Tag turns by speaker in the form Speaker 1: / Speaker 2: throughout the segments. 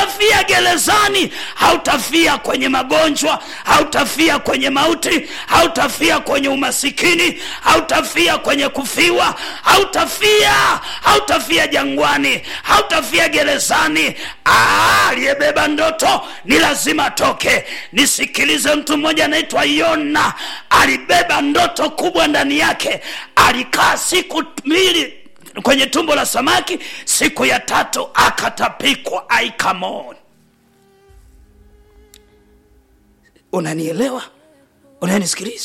Speaker 1: hautafia gerezani hautafia kwenye magonjwa hautafia kwenye mauti hautafia kwenye umasikini hautafia kwenye kufiwa hautafia hautafia jangwani hautafia gerezani Ah, aliyebeba ndoto ni lazima atoke nisikilize mtu mmoja anaitwa yona alibeba ndoto kubwa ndani yake alikaa siku mbili kwenye tumbo la samaki siku ya tatu akatapikwa aikamon unanielewa unanisikiliza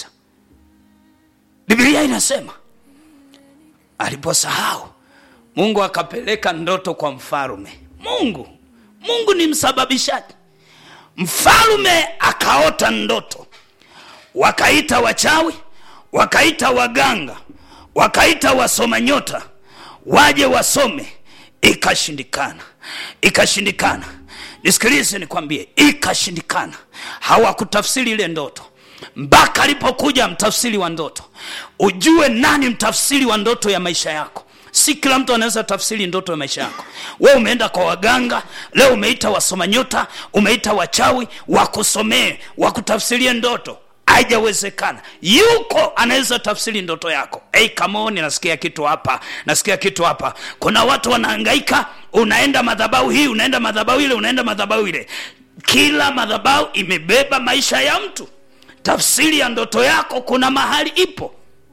Speaker 1: biblia inasema aliposahau mungu akapeleka ndoto kwa mfalume mungu mungu ni msababishaji mfalume akaota ndoto wakaita wachawi wakaita waganga wakaita wasoma nyota waje wasome ikashindikana ikashindikana nisikilize nikwambie ikashindikana hawakutafsiri ile ndoto mpaka alipokuja mtafsiri wa ndoto ujue nani mtafsiri wa ndoto ya maisha yako si kila mtu anaweza tafsiri ndoto ya maisha yako we umeenda kwa waganga leo umeita wasoma nyota umeita wachawi wakusomee wakutafsirie ndoto haijawezekana yuko anaweza tafsiri ndoto yako hey, kamoni nasikia kitu hapa nasikia kitu hapa kuna watu wanahangaika unaenda madhabau hii unaenda madhabau ile unaenda madhabau ile kila madhabau imebeba maisha ya mtu tafsiri ya ndoto yako kuna mahali ipo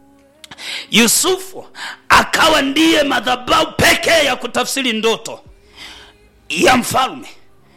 Speaker 1: yusufu akawa ndiye madhabau pekee ya kutafsiri ndoto ya mfalme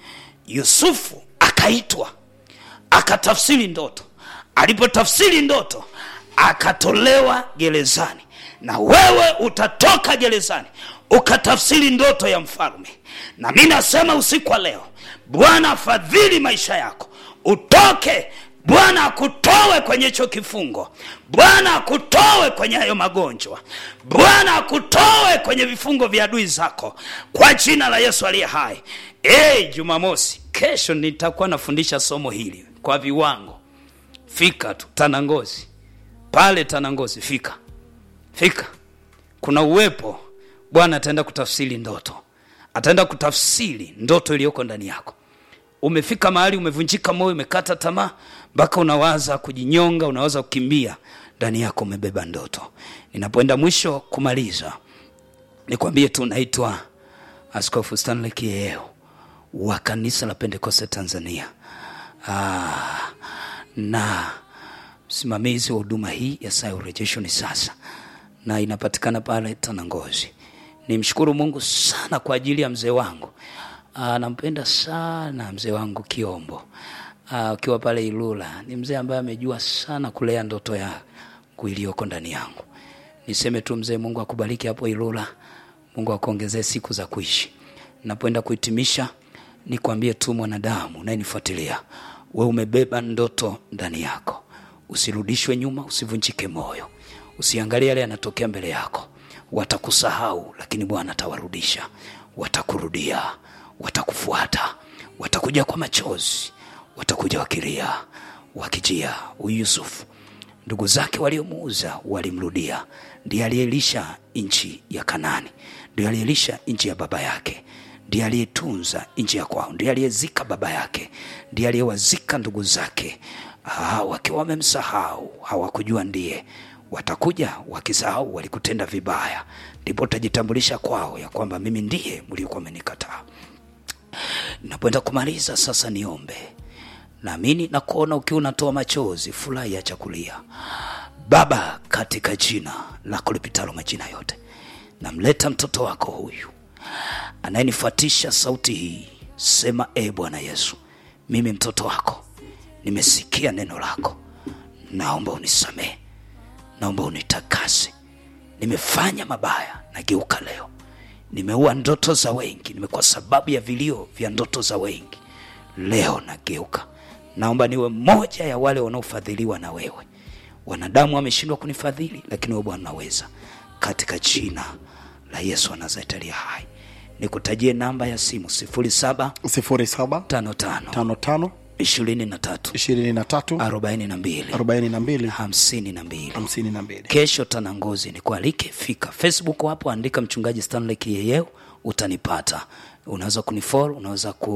Speaker 1: yusufu akaitwa akatafsiri ndoto alipotafsiri ndoto akatolewa gerezani na wewe utatoka gerezani ukatafsiri ndoto ya mfalme na mi nasema usiku wa leo bwana afadhili maisha yako utoke bwana akutowe kwenye hicho kifungo bwana akutowe kwenye hayo magonjwa bwana akutowe kwenye vifungo vya adui zako kwa jina la yesu aliye hai hey, jumamosi kesho nitakuwa nafundisha somo hili kwa viwango fika tu tanangozi pale tanangozi fika fika kuna uwepo bwana ataenda kutafsiri ndoto ataenda kutafsiri ndoto iliyoko ndani yako umefika mahali umevunjika moyo umekata tamaa mpaka unawaza kujinyonga unawaza kukimbia ndani yako umebeba ndoto ninapoenda mwisho kumaliza nikwambie tu naitwa askofu stanley kieo wa kanisa la pentekoste tanzania ah, na msimamizi wa huduma hii ya saa ya urejesho ni sasa na inapatikana pale tanangozi nimshukuru mungu sana kwa ajili ya mzee wangu Ah, nampenda sana mzee wangu kiombo Ah, ukiwa pale ilula ni mzee ambaye amejua sana kulea ndoto yangu iliyoko ndani yangu niseme tu mzee mungu akubariki hapo ilula mungu akuongezee siku za kuishi napoenda kuhitimisha nikwambie tu mwanadamu unayenifuatilia we umebeba ndoto ndani yako usirudishwe nyuma usivunjike moyo usiangalie yale yanatokea mbele yako watakusahau lakini bwana atawarudisha watakurudia watakufuata watakuja kwa machozi watakuja wakilia wakijia huyu yusufu ndugu zake waliomuuza walimrudia ndiye aliyelisha nchi ya kanani ndiye aliyelisha nchi ya baba yake ndiye aliyetunza nchi ya kwao ndiye aliyezika baba yake ndiye aliyewazika ndugu zake ah, wakiwa wamemsahau hawakujua ndiye watakuja wakisahau walikutenda vibaya ndipo utajitambulisha kwao ya kwamba mimi ndiye mliokuwa amenikataa napoenda kumaliza sasa niombe naamini na kuona ukiwa unatoa machozi furahi ya chakulia baba katika jina lako lipitalo majina yote namleta mtoto wako huyu anayenifuatisha sauti hii sema e bwana yesu mimi mtoto wako nimesikia neno lako naomba unisamehe naomba unitakase nimefanya mabaya nageuka leo nimeua ndoto za wengi nimekuwa sababu ya vilio vya ndoto za wengi leo nageuka naomba niwe moja ya wale wanaofadhiliwa na wewe wanadamu wameshindwa kunifadhili lakini wewe bwana unaweza katika jina la yesu wa nazareti aliye hai nikutajie namba ya simu 0755
Speaker 2: sifuri saba tano tano
Speaker 1: 23
Speaker 2: ishirini na tatu
Speaker 1: 42
Speaker 2: arobaini na mbili
Speaker 1: 52
Speaker 2: hamsini na mbili
Speaker 1: kesho tanangozi ni kualike fika facebook hapo andika mchungaji stanley kiyeyeo utanipata unaweza kunifol unaweza ku